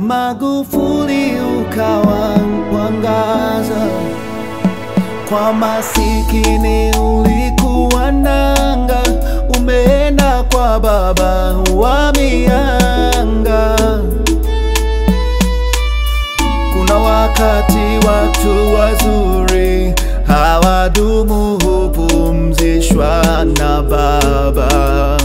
Magufuli ukawa mwangaza kwa masikini, ulikuwa nanga, umeenda kwa baba wa mianga. Kuna wakati watu wazuri hawadumu, hupumzishwa na baba.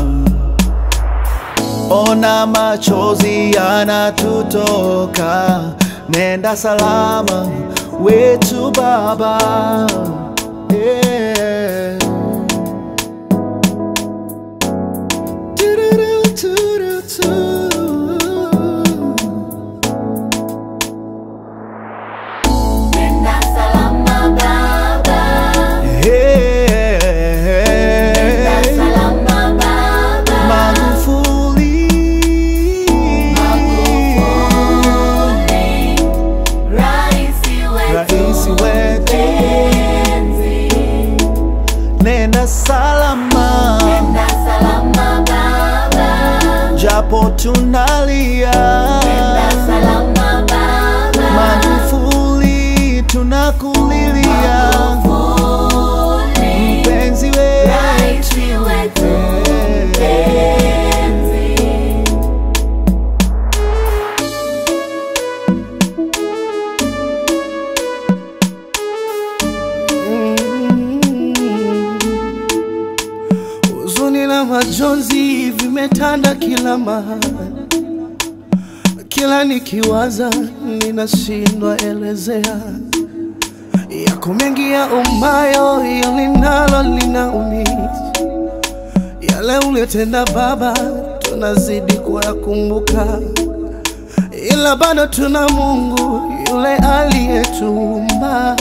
Ona machozi yanatutoka, nenda salama wetu baba. Yeah. Nenda salama baba, nenda Yeah. salama baba. Magufuli. Magufuli, raisi wetu Raisi wetu. mpenzi. Nenda salama, Nenda salama baba, japo tunalia. nenda salama baba. Magufuli, tunakulilia Magufuli, mpenzi wetu. raisi wetu mpenzi. Huzuni na majonzi vimetanda kila mahali, kila nikiwaza ninashindwa elezea. Yako mengi ya umayo, hiyo linalo linaumiza. Yale uliyotenda Baba, tunazidi kuyakumbuka, ila bado tuna Mungu yule aliyetuumba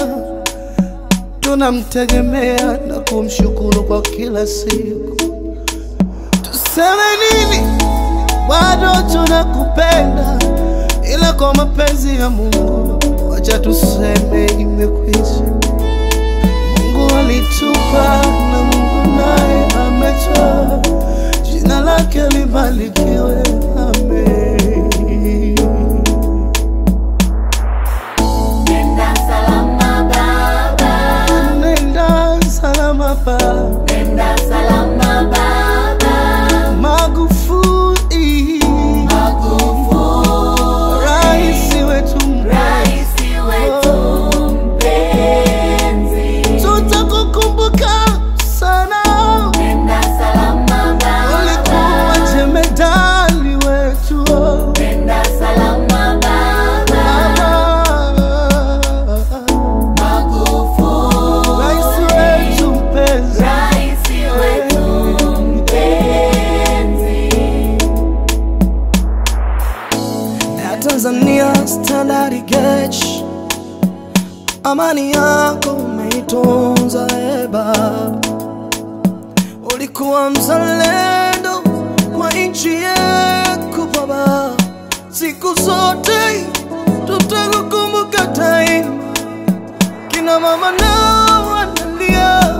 tunamtegemea na kumshukuru kwa kila siku. Tuseme nini? Bado tunakupenda, ila kwa mapenzi ya Mungu, wacha tuseme imekwisha. Mungu alitupa na Mungu naye ametoa, jina lake libarikiwe. Amen. Nenda salama baba, Nenda salama pa nenda salama baba. Magufuli, Magufuli, rais wetu raisi wetu mpenzi. tutakukumbuka sana, Nenda salama ulikuwa baba, jemedali wetu nenda salama baba. Magufuli, rais wetu mpenzi, raisi wetu mpenzi. ya Tanzania Standard Gauge, amani yako umeitunza e Baba, ulikuwa mzalendo kwa nchi yako Baba, siku zote tutakukumbuka daima. Kina mama nao wanalia,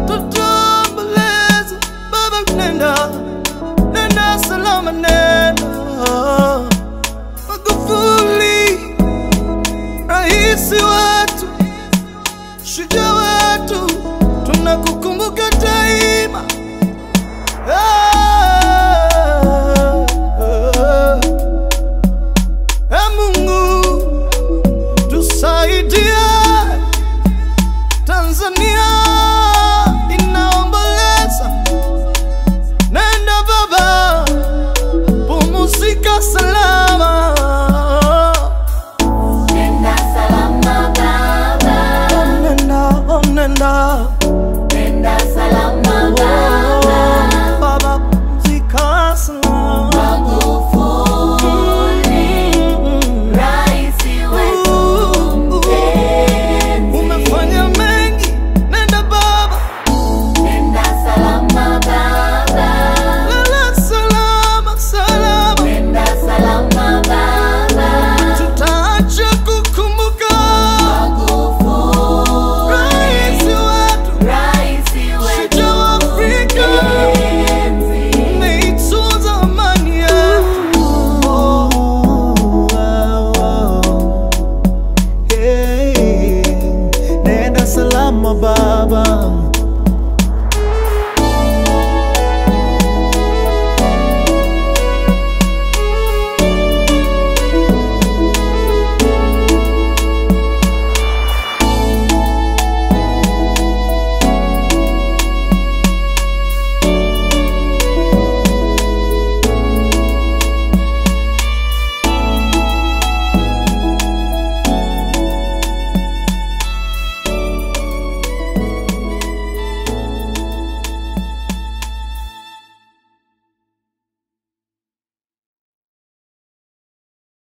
tutaomboleza Baba, nenda nenda salama, nenda